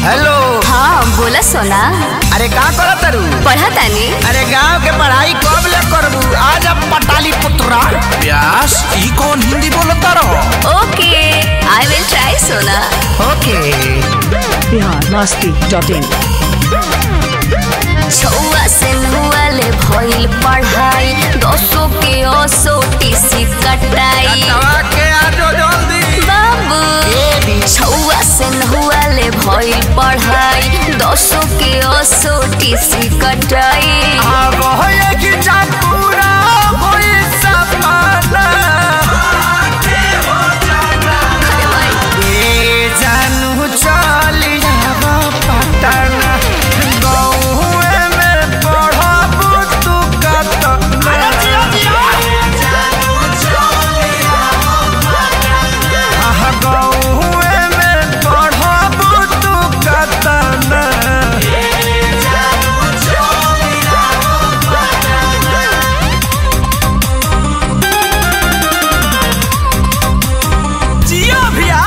Hello हाँ बोला सोना अरे का करत तारू पढ़ा तानी अरे गांव के पढ़ाई कब ले करबू आज अब पटाली पुत्रा व्यास ई कौन हिंदी बोलता रहो ओके आई विल ट्राई सोना okay Bihar Masti dot in छुआ से नुआले भइल पढ़ाई दसो के ओसो टीसी कटाई दवा के आजो जल्दी बाबू छुआ से नुआले भइल पढ़ाई दसो के ओसो टीसी कटाई अब होए कि जा पूरा होई सपना अरे भाई ए जानू चली जाबो पटना गौए में पढ़बू तू कत आहा गौए में पढ़बू तू कतना जियो भैया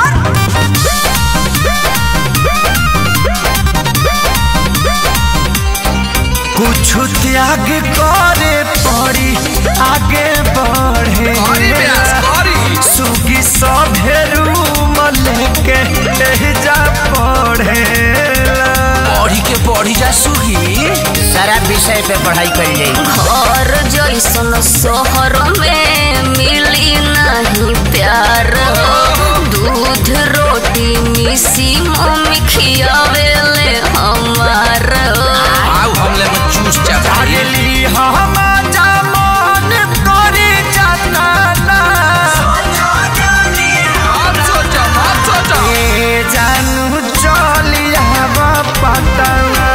कुछ त्याग करे पड़ी आगे बढ़े अरे व्यास करी सुगी सभेरू लेके जा पढ़े पढ़ी के पढ़ी जा सुगी सारा विषय पे पढ़ाई कर जाए घर जैसन शहर में मिली नहीं प्यार दूध रोटी मिसी मम्मी खियावेले हमार आओ हमले में चूस जा भाई अगली हम जमान करी जाना मत सोचो मत सोचो ए जानू चलिया पटना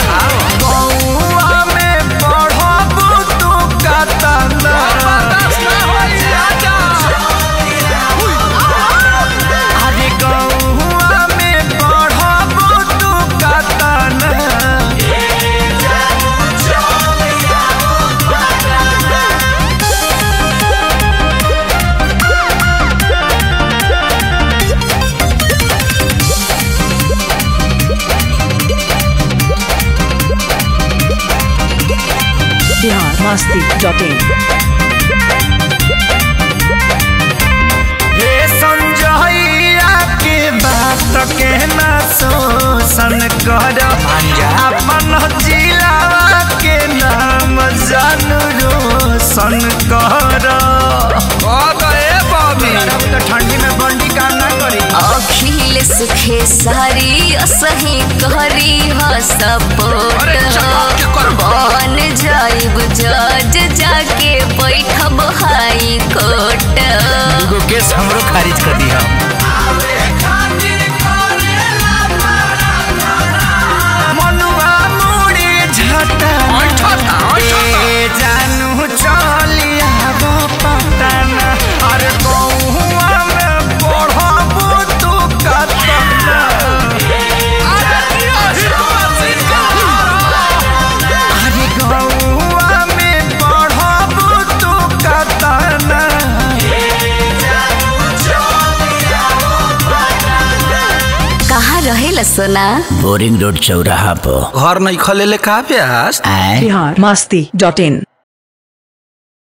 बउआ में पढ़बू तू कतना बर्दाश्त ना होई आजा अरे गौआ में पढ़बू तू कतना बिहार मस्ती डॉट इन हे संजइया के बात के ना शोषण कर अपन जिला के नाम जानू रोशन कर ए बॉबी तो ठंडी में बंडी काम ना करी अखिलेश खेसारी असही करी ह सपोर्ट अरे चमक के कर। बन जाइब जज जाके बैठब हाई कोर्ट दूगो केस हमरो खारिज कर दी हम मनुआ मुड़ी झटा ऐठा था, ऐठा था। ए जानू चलिया पटना अरे गौआ में पढ़बू तू कतना अरे गौआ में पढ़बू तू कतना कहाँ रहेला सोना बोरिंग रोड चौराहा पर घर नहीं खले ले का व्यास आए बिहार मस्ती डॉट इन